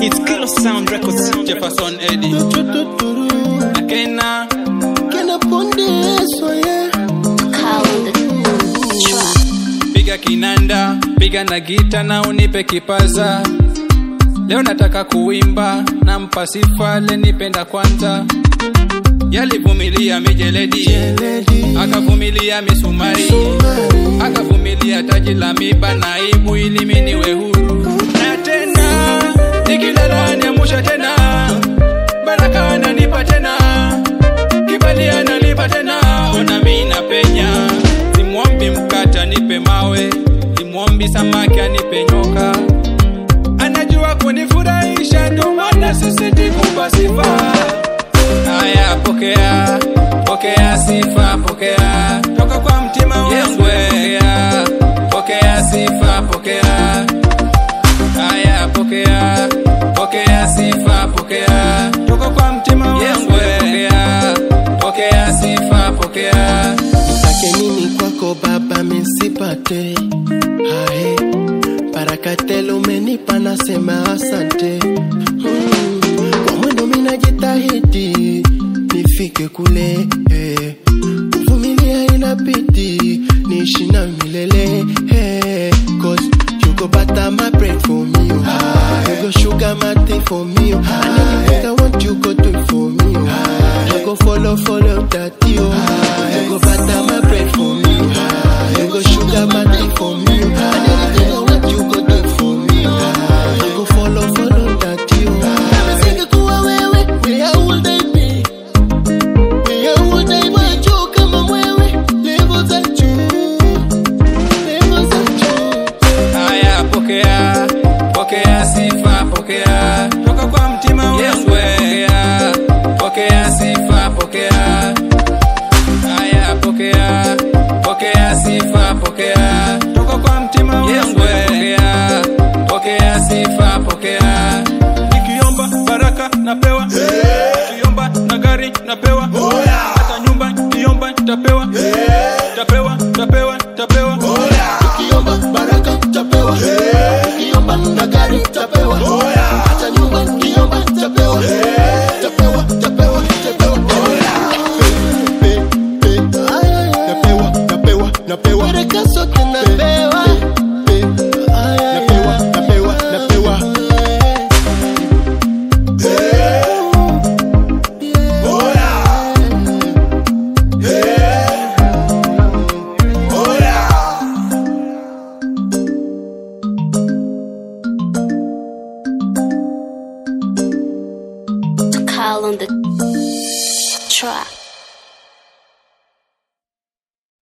It's Kilo Sound Records. Jefferson Eddie Tututuru. na Kena Kena ponde eso, yeah. Call on the track. piga kinanda piga na gita na unipe kipaza leo nataka kuimba na mpasifa lenipenda kwanza yalivumilia mijeledi Lady. akavumilia misumari Sumari. akavumilia taji la miba na aibu ili mimi niwe huru na tena nikilala niamusha tena baraka ananipa tena kibali ananipa tena ona mimi napenya simwombi mkata nipe mawe simwombi samaki anipe nyoka anajua kunifurahisha ndo maana sisiti kumpa sifa haya pokea pokea sifa pokea toka kwa mtima wangu pokea pokea sifa pokea haya pokea pokea sifa pokea toka kwa mtima wangu pokea pokea sifa pokea Take nini kwako baba misipate hae barakatelo umenipa nasema asante mm. kwa mwendo minajitahidi nifike kule eh. kuvumilia inabidi niishi na milele eh. cause you go butter my bread for me oh. you go sugar my tea for me oh. and anything I want you go do it for me oh. you go follow follow that you you go butter my bread for me oh. you go sugar my tea for me oh. and anything I want you go do it for me oh. you go follow follow that you Nimesinga kuwa wewe where would I be where would I be juu kama mwewe level za juu level za juu haya pokea pokea sifa pokea toka kwa mtima wangu pokea pokea sifa pokea haya pokea pokea sifa pokea toka kwa mtima wangu pokea pokea sifa pokea nikiomba baraka napewa nikiomba na gari napewa hata nyumba nikiomba nitapewa tapewa tapewa tapewa Ukiomba baraka utapewa, ukiomba na gari utapewa, hata nyumba ukiomba utapewa, utapewa, utapewa, utapewa. Pe- pe- pe. Napewa, napewa, napewa. Baraka zote napewa. Pe- napewa, napewa, napewa. Call on the track.